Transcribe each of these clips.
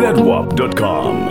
zedwap.com.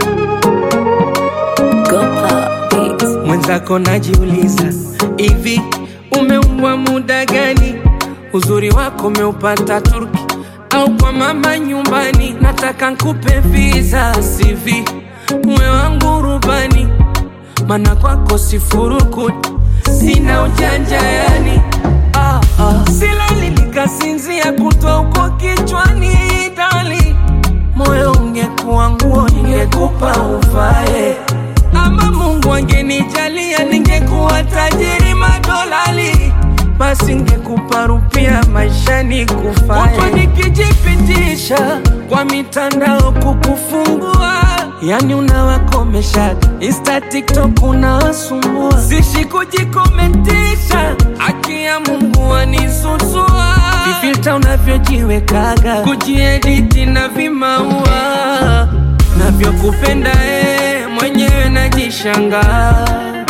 Mwenzako najiuliza hivi, umeumbwa muda gani? Uzuri wako umeupata Turki au kwa mama nyumbani? Nataka nkupe visa CV, uwe wangu rubani, mana kwako sifurukuti, sina ujanja yani ah, ah. Silali nikasinzia kutwa huko kichwani dali, moyo ungekuwa nguo ningekupa uvae ama Mungu angenijalia ningekuwa tajiri madolali, basi ngekupa rupia maishani kufae. Kutwa nikijipitisha kwa mitandao kukufungua, yani unawakomesha Insta, TikTok unawasumbua, sishi kujikomentisha, haki ya Mungu anisusua, vifilta unavyojiwekaga, kujiediti na vimaua navyokupenda eh, mwenyewe najishangaa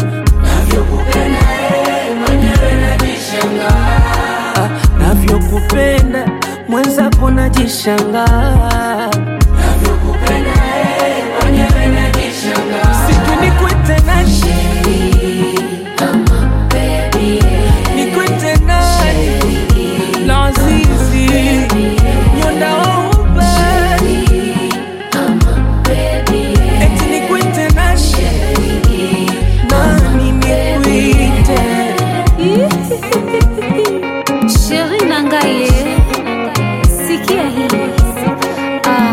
Ah, navyokupenda mwenzako najishangaa siku nikwete nani nikwete nani lazizi nyondaouba eti nikwete nani nani nikwite Sheri Nangaye, sikia hii. Ah.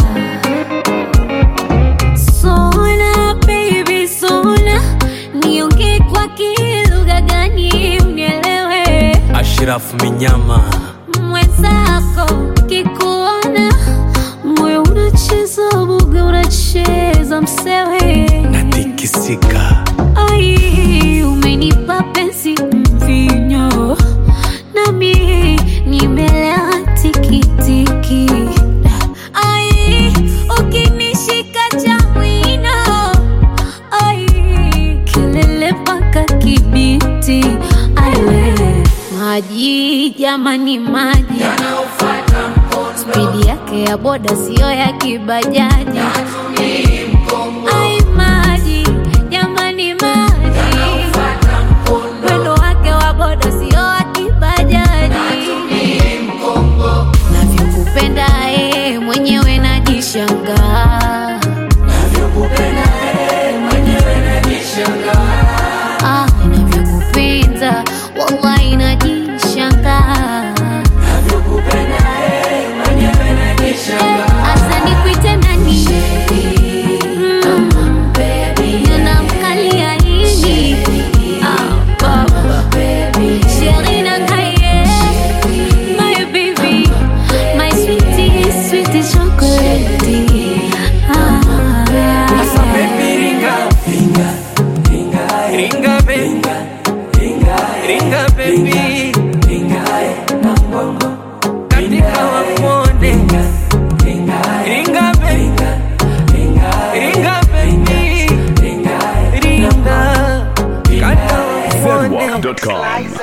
Sona baby sona, niongee kwa kilugha gani unielewe? Ashraf Minyama Mwenzako kikuona moyo unacheza buga, unacheza msewe natikisika Ai, umenipa penzi mvinyo, nami nimelewa tikitiki. Ai, ukinishika cha mwino, ai, kelele mpaka Kibiti. Ai, we, maji jamani, maji spidi yake ya boda siyo ya kibajaji. Ai, maji jamani, maji mwendo wake wa boda sio wa kibajaji. Navyokupenda eh, mwenyewe najishangaa. Ah, navyokupenda wallahi najishangaa. Eh, asa nikuite nani? Mm, ninamkalia nini? Ah, baba. Sheri Nangaye, my baby, my sweetie, sweetie chocolate. Ah. Asa baby ringa ringa ringa ringa baby ringa ringa baby ringa na mbongo katika wakonde ringa ringa baby ringa baby ringa kata wakonde zedwap.com.